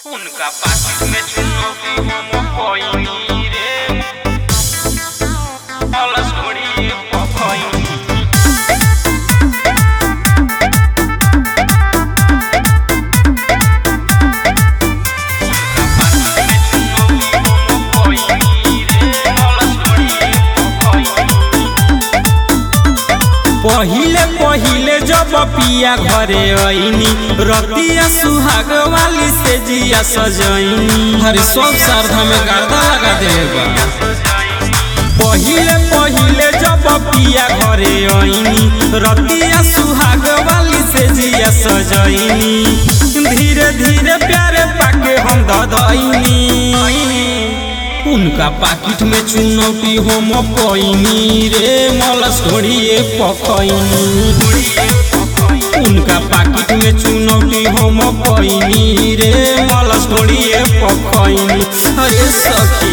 उनका पाकिट में चुनौती हम कोइनी रे अलस घोड़ी पखोइनी पहिले पहिले जब पिया घरे आईनी रतिया सुहाग वाली से जिया सजैनी हरे सब शारदा में गर्दा लगा देबा पहिले पहिले जब पिया घरे आईनी रतिया सुहाग वाली से जिया सजैनी धीरे धीरे प्यारे पाके हम ददैनी उनका पाकिट में चुनौती हम पैनी रे मलस घोड़िए पकैनी उनका पाकिट में चुनौती हम पैनी रे मलस घोड़िए पकैनी अरे सखी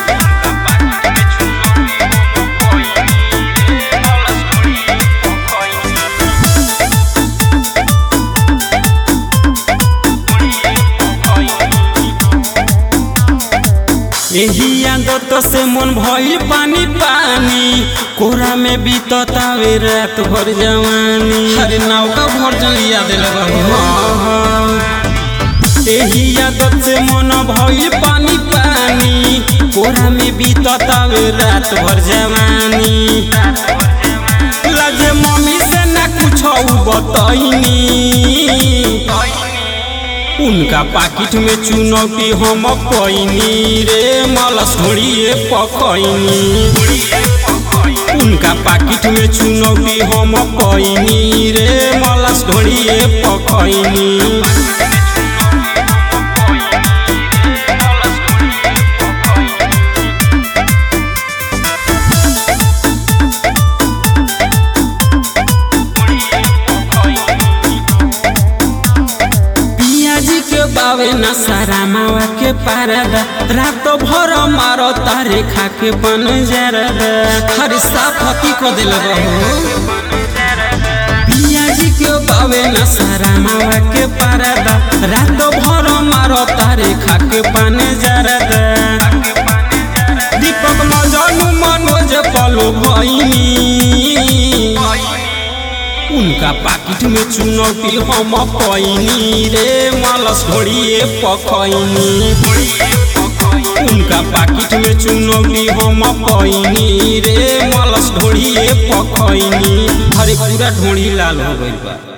यही आदत से मन भइल पानी पानी कोरा में बीततावे रात भर जवानी अरे नौका भर जलिया दिल यही आदत से मन भइल पानी पानी कोरा में बीततावे रात भर जवानी लजे मम्मी से ना कुछ बतैनी उनका पाकिट में चुनौती हम पैनी रे मलस घोड़िए पकैनी उनका पाकिट में चुनौती हम पैनी रे मलस घोड़िए पकैनी पियाजी के बावे न सारा मावा के पारदा रात भर मारो तारे खा के बन जरदा हर साफ हकी को दिल बहू पियाजी के बावे न सारा मावा के पारदा रात भर मारो तारे खा के बन जरदा दीपक मजनू मनोज पलो भैनी उनका पाकिट में चुनौती हम पैनी रे मलस घोड़िए पखैनी उनका पाकिट में चुनौती हम पैनी रे मलस ढोड़िए पखैनी हरे पूरा ढोड़ी लाल हो गइल बा